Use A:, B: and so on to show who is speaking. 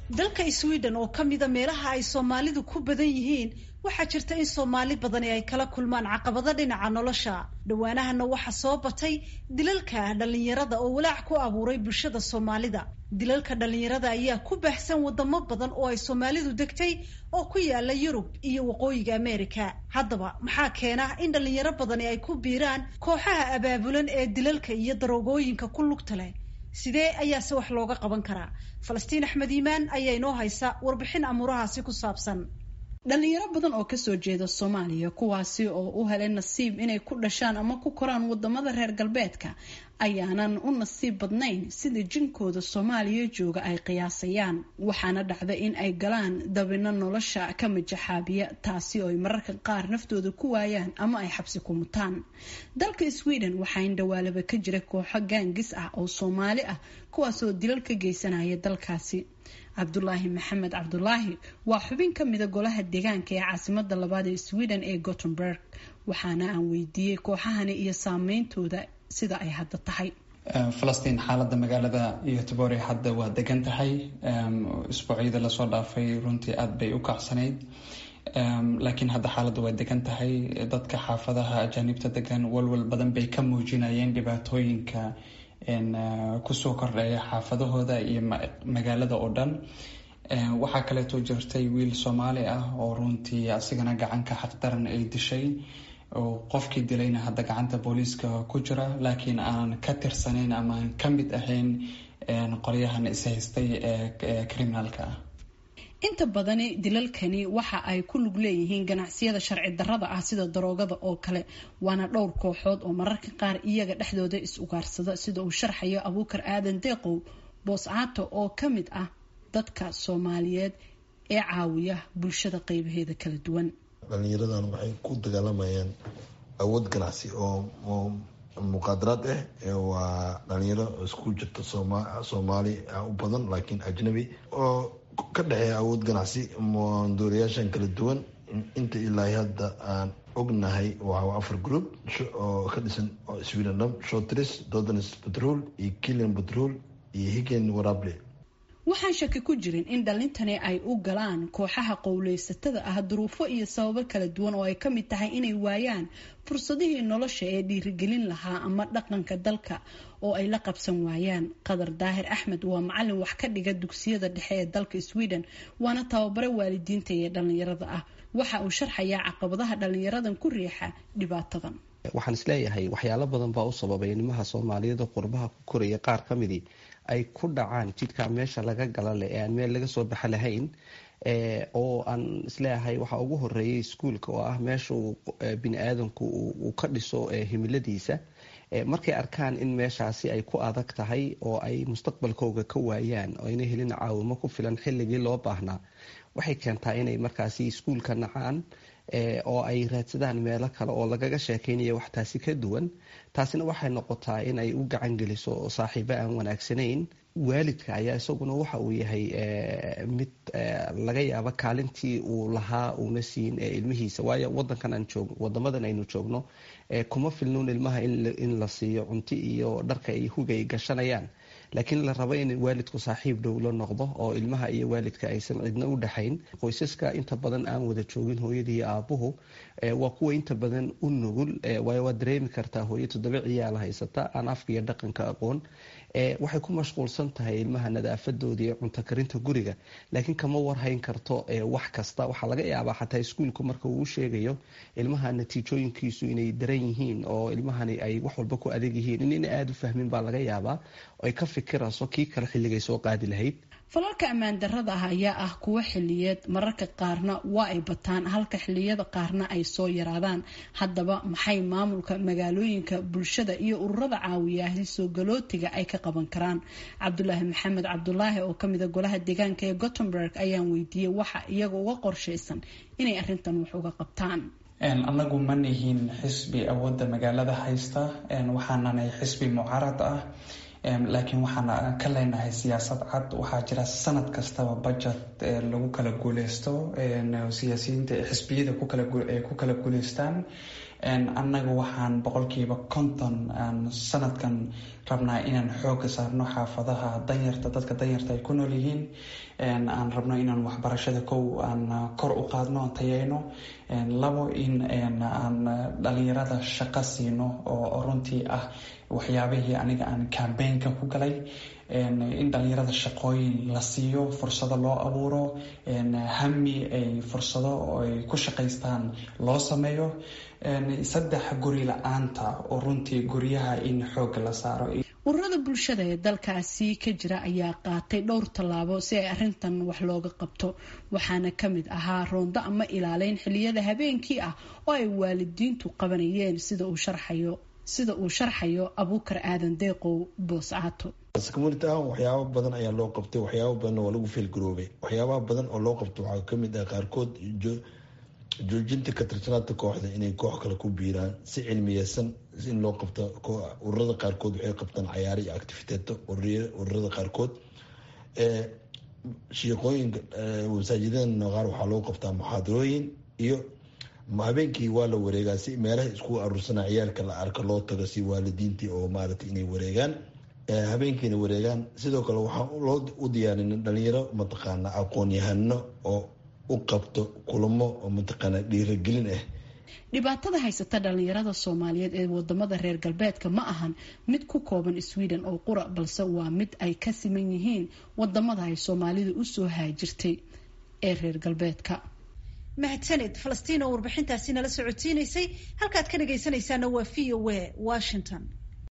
A: dalka sweden oo ka mida meelaha ay soomaalidu ku badan yihiin waxaa jirta in soomaali badani ay kala kulmaan caqabado dhinaca nolosha dhowaanahana waxa soo batay dilalka dhallinyarada oo walaac ku abuuray bulshada soomaalida dilalka dhallinyarada ayaa ku baahsan wadamo badan oo ay soomaalidu degtay oo ku yaala yurub iyo waqooyiga america haddaba maxaa keena in dhallinyaro badani ay ku biiraan kooxaha abaabulan ee dilalka iyo daroogooyinka ku lugta leh sidee ayaase wax looga qaban karaa falastiin axmed iimaan ayaa inoo haysa warbixin amuurahaasi ku saabsan
B: dhalinyaro badan oo kasoo jeeda soomaaliya kuwaasi oo u helay nasiib inay ku dhashaan ama ku koraan wadamada reer galbeedka ayaanan u nasiib badnayn sida jinkooda soomaaliya jooga ay qiyaasayaan waxaana dhacda in ay galaan dabino nolosha ka majaxaabiya taasi oo ay mararka qaar naftooda ku waayaan ama ay xabsi ku mutaan dalka sweden waxaa indhawaalaba ka jira kooxo gaangis ah oo soomaali ah kuwaasoo dilal ka geysanaya dalkaasi cabdulaahi maxamed cabdulaahi waa xubin ka mida golaha deegaanka ee caasimada labaad ee sweden ee gothenburg waxaana aan weydiiyey kooxahani iyo saameyntooda sida ay hadda tahay
C: falastiin xaalada magaalada yotobore hadda waa degan tahay isbuucyada lasoo dhaafay runtii aada bay u kacsanayd laakiin hadda xaaladda waa degan tahay dadka xaafadaha ajaanibta degan walwal badan bay ka muujinayeen dhibaatooyinka kusoo kordhaya xaafadahooda iyo magaalada oo dhan waxaa kaleeto jirtay wiil soomaali ah oo runtii asigana gacanka xaqdaran ay dishay oo qofkii dilayna hadda gacanta booliiska ku jira laakiin aanan ka tirsanayn ama aan ka mid ahayn qolyahan ishaystay ee criminaalka ah
B: inta badani dilalkani waxa ay ku lug leeyihiin ganacsiyada sharci darrada ah sida daroogada oo kale waana dhowr kooxood oo mararka qaar iyaga dhexdooda is ugaarsada sida uu sharxayo abuukar aadan deeqow booscaato oo ka mid ah dadka soomaaliyeed ee caawiya bulshada qeybaheeda kala duwan
D: dhalinyaradan waxay ku dagaalamayaan awood ganacsi oo muqaadaraad ah waa dhalinyaro isku jirta soomaali u badan laakiin ajnabi oo ka dhexeeya awood ganacsi dooriyaashan kala duwan inta ilaa hadda aan ognahay waa afar group oo ka dhisan sweden shotris dodans patrol iyo kilian patrol iyo higen warable
B: waxaan shaki ku jirin in dhalintani ay u galaan kooxaha qowleysatada ah duruufo iyo sababo kala duwan oo ay ka mid tahay inay waayaan fursadihii nolosha ee dhiirigelin lahaa ama dhaqanka dalka oo ay la qabsan waayaan qadar daahir axmed waa macalin wax ka dhiga dugsiyada dhexe ee dalka sweden waana tababare waalidiinta iyo dhalinyarada ah waxa uu sharxayaa caqabadaha dhalinyaradan ku riixa dhibaatadan
E: waxaan isleeyahay waxyaalo badan baa u sababay nimaha soomaaliyeed qurbaha ku koraya qaar ka midii ay ku dhacaan jidka meesha laga gala leh ee aan meel laga soo baxa lahayn oo aan isleeyahay waxaa ugu horeeyay iskuolka oo ah meesha uu bini aadamku uu ka dhiso himiladiisa markay arkaan in meeshaasi ay ku adag tahay oo ay mustaqbalkooga ka waayaan oo ayna helin caawimo ku filan xilligii loo baahnaa waxay keentaa inay markaasi iskuolka nacaan oo ay raadsadaan meelo kale oo lagaga sheekeynaya wax taasi ka duwan taasina waxay noqotaa in ay u gacan geliso saaxiibo aan wanaagsanayn waalidka ayaa isaguna waxa uu yahay mid laga yaabo kaalintii uu lahaa uuna siin ilmihiisa waayo wadankan aan joog wadamadan aynu joogno kuma filnuun ilmaha in la siiyo cunto iyo dharka ay hugay gashanayaan laakiin la rabo in waalidku saaxiib dhow la noqdo oo ilmaha iyo waalidka aysan cidna u dhexayn qoysaska inta badan aan wada joogin hooyadii iyo aabuhu waa kuwa inta badan u nugul waayo waad dareemi kartaa hooyo toddoba ciyaala haysata aan afka iyo dhaqanka aqoon waxay ku mashquulsan tahay ilmaha nadaafadooda iyo cunto karinta guriga laakiin kama warhayn karto wax kasta waxaa laga yaabaa xataa iskuolku marka uu sheegayo ilmaha natiijooyinkiisu inay daran yihiin oo ilmahani ay wax walba ku adeeg yihiin inayna aada u fahmin baa laga yaabaa ay ka fikirayso kii kale xilligay soo qaadi lahayd
B: falalka ammaan darrada ah ayaa ah kuwo xiliyeed mararka qaarna waa ay bataan halka xiliyada qaarna ay soo yaraadaan haddaba maxay maamulka magaalooyinka bulshada iyo ururada caawiyaah soo galootiga ay ka qaban karaan cabdulaahi maxamed cabdulaahi oo kamida golaha deegaanka ee gothenburg ayaan weydiiyey waxa iyaga uga qorshaysan inay arintan wax uga qabtaan
C: anagu ma nihin xisbi awoodda magaalada haysta waxaananay xisbi mucaarad ah laakiin waxaan ka leenahay siyaasad cad waxaa jira sanad kastaba budget lagu kala guuleysto siyaasiyiinta xisbiyada ku kala guuleystaan annaga waxaan boqolkiiba konton aan sanadkan rabnaa inaan xooga saarno xaafadaha danyarta dadka danyarta ay ku nool yihiin aan rabno inaan waxbarashada kow aan kor u qaadno aan tayeyno labo in aan dhalinyarada shaqo siino oo runtii ah waxyaabihii aniga aan cambaynka ku galay in dhalinyarada shaqooyin la siiyo fursado loo abuuro hami ay fursado ay ku shaqaystaan loo sameeyo saddex guri la-aanta oo runtii guryaha in xooga la saaro
B: ururada bulshada ee dalkaasi ka jira ayaa qaatay dhowr tallaabo si ay arintan wax looga qabto waxaana kamid ahaa roondo ama ilaaleyn xiliyada habeenkii ah oo ay waalidiintu qabanayeen sida uu sharxayo sida uu sharxayo abuukar aadan deeqow booscaato
D: community ahaan waxyaaba badan ayaa loo qabtay waxyaaba badan waa lagu feelgaroobay waxyaabaha badan oo loo qabto waxaa kamid ah qaarkood joojinta ka tirsanaanta kooxda inay koox kale ku biiraan si cilmiyeysan in loo qabto ururada qaarkood waxay qabtaan cayaaro iyo activiteeto ururada qaarkood shiiqooyinka masaajidada qaar waxaa loo qabtaa muxaadarooyin iyo habeenkii waa la wareegaa si meelaha isku aruursana ciyaalka la arka loo tago si waalidiintii oo maaragtay inay wareegaan habeenkiina wareegaan sidoo kale waxaan loo u diyaarin dhalinyaro mataqaana aqoon-yahano oo u qabto kulamo oo mataqaana dhiiragelin ah
B: dhibaatada haysata dhalinyarada soomaaliyeed ee wadamada reer galbeedka ma ahan mid ku kooban sweden oo qura balse waa mid ay ka siman yihiin wadamada ay soomaalida usoo haajirtay ee reer galbeedka
A: mahadsaned falastiin oo warbixintaasi nala socotiinaysay halkaad ka dhagaysanaysaana waa v o a washington